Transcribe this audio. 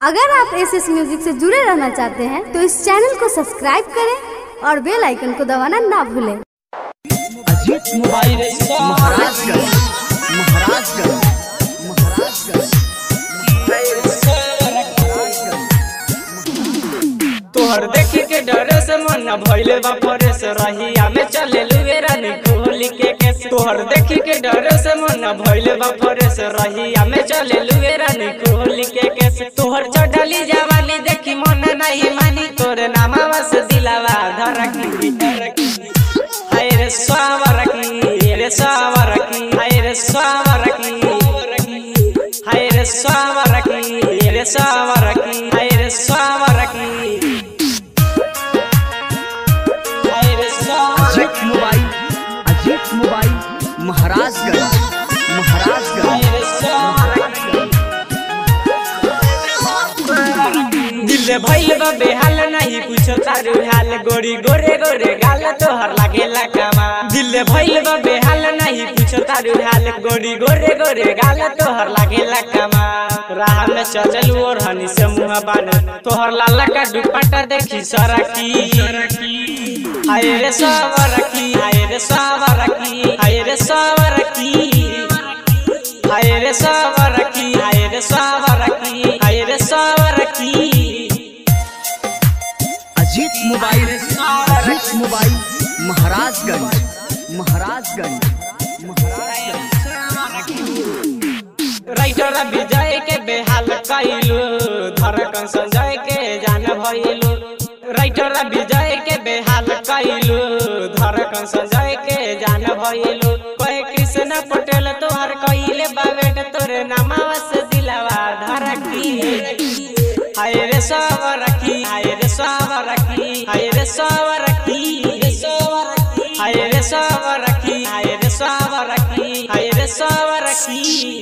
अगर आप S S music से जुड़े रहना चाहते हैं तो इस चैनल को सब्सक्राइब करें और बेल आइकन को दबाना ना भूलें अजीत मोबाइल महाराजगंज महाराजगंज महाराजगंज तोहर देखी के डरे से मन भइले बा परे से रहिया में चले लुए रानी कोहली के केस तोहर देखी के डरे से मन भइले बा परे से रहिया में चले लुए रानी कोहली के केस तोहर चढ़ली जवानी देखी मन नहीं मानी तोरे नामावा से दिलावा धरकी हाय रे सावरकी रे सावरकी हाय रे सावरकी हाय रे सावरकी रे सावरकी हाय रे सावरकी हाय रे सावरकी अजीत मोबाइल अजीत मोबाइल महाराजगंज महाराजगंज हाय रे सावरकी दिल भइल बा बेहाल नहीं पूछो तारू हाल गोरी गोरे गोरे गाल तोहर लागेला कामा दिल भइल बा बेहाल नहीं पूछो तारू हाल गोरी गोरे गोरे गाल तोहर लागेला कामा राह में चलल और हनी से मुंह बान तोहर लाला का दुपट्टा देखी सरकी हाय रे सावरकी हाय रे सावरकी हाय रे सावरकी हाय रे सावरकी हाय रे सावरकी हाय रे सावरकी Ajit mobile Ajit mobile Maharajganj Maharajganj writer Vijay के बेहाल कैलू धड़कन संजय के जान भइलू राइटर विजय के बेहाल कैलू धड़कन संजय के जान भइलू कहे कृष्ण पटेल तोहर कइले बावेट तोरे नामावा से दिलावा धरकी हाय रे सावरकी हाय रे सावरकी हाय रे सावरकी हाय रे सावरकी हाय रे सावरकी हाय रे सावरकी